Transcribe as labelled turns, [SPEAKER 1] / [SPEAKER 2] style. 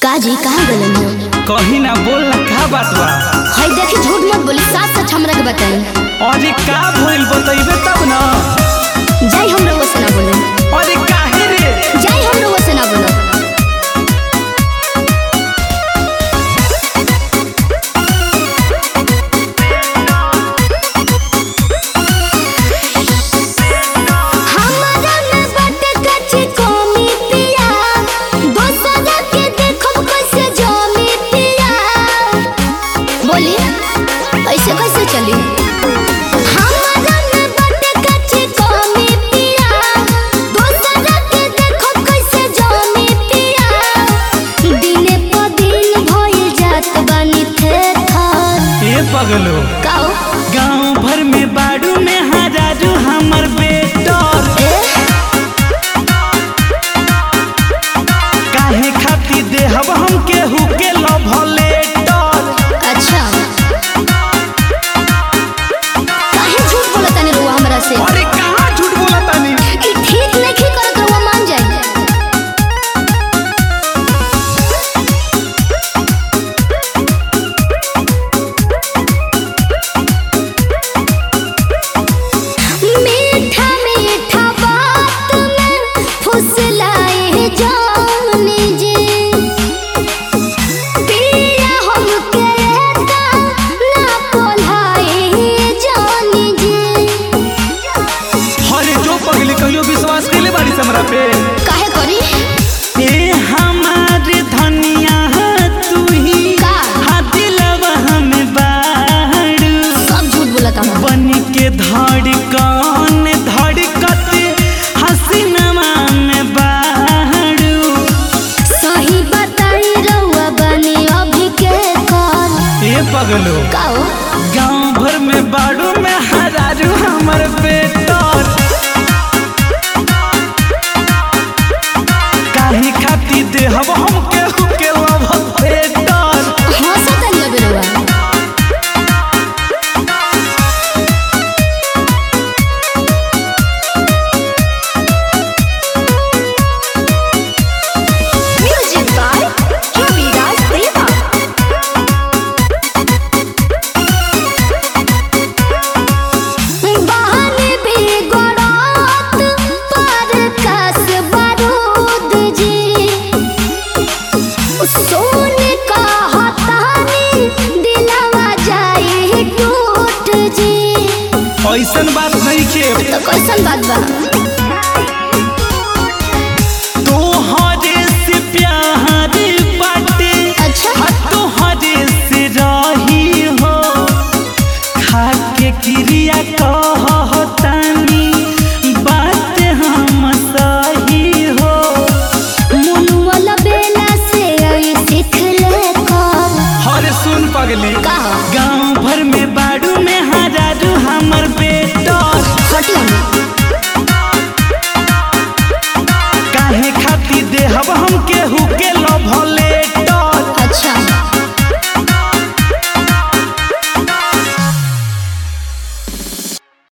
[SPEAKER 1] काजी कहाँ गलन हो
[SPEAKER 2] कहीं ना बोल ना का बात बा
[SPEAKER 1] हई देखी झूठ मत बोली साथ सच हमरा के बताई
[SPEAKER 2] अरे का भइल बतइबे तब ना
[SPEAKER 1] जाई हम रउआ से ना बोले
[SPEAKER 2] अरे काहे रे
[SPEAKER 1] जाई हम रउआ से ना बोले हमरा में बाटे कच्ची कमी पिया दोसरा के देखब कैसे जमी पिया बोली ऐसे कैसे चली हमरा में बाटे कच्ची कमी पिया दोसरा के देखब कैसे जमी पिया दिने प दिन भइल जात बानी थे थर
[SPEAKER 2] ए पगलो
[SPEAKER 1] काओ
[SPEAKER 2] गांव भर में बाड़ू में हजारू हमर बेटर
[SPEAKER 1] ए
[SPEAKER 2] काहे खाती देहब हम केहू के लव लेटर
[SPEAKER 1] अच्छा काहे झूठ बोलत तानी रउआ हमरा से
[SPEAKER 2] अरे कहाँ झूठ बोला तानी
[SPEAKER 1] ई ठीक नहीं करत रउआ मान जाई मीठा मीठा बात में फुसलाए जानी जी पिया हमके एता ना पोलाए जानी जी
[SPEAKER 2] अरे जो पगली कहियो विश्वास कैले बाड़ी से हमरा पे
[SPEAKER 1] काहे करी
[SPEAKER 2] ए हमार धनिया तू ही
[SPEAKER 1] का?
[SPEAKER 2] हा दिलवा हमें बाड़ू
[SPEAKER 1] सब झूठ बोलत हम
[SPEAKER 2] बन के धड़कन धड़कत हसीनमा में बाड़ू
[SPEAKER 1] सही बताई रउआ बनी अभी के कौन
[SPEAKER 2] ए पगलो
[SPEAKER 1] काओ
[SPEAKER 2] गांव भर में बाड़ू में हरारू हमर बेटर काहे खाती देहब हम केहू के लव बेटर
[SPEAKER 1] हंसत नहीं लगे रउआ म्यूजिक बाय रविराज देवा बहन भी गोरात पर कस बारूद जी सोन का हतानी दिलवा जाए टूट जी
[SPEAKER 2] ऐसन बात नहीं के
[SPEAKER 1] तो कैसन बात बा
[SPEAKER 2] तोहरे से प्यार बाटे
[SPEAKER 1] अच्छा
[SPEAKER 2] हा तोहरे से रही हो खाके क्रिया कहतानी बात हम सही हो
[SPEAKER 1] मुनुअल बेला से आई सीख ले कब
[SPEAKER 2] हर सुन पगली
[SPEAKER 1] का
[SPEAKER 2] गांव भर में बाड़ू में हजारू हमर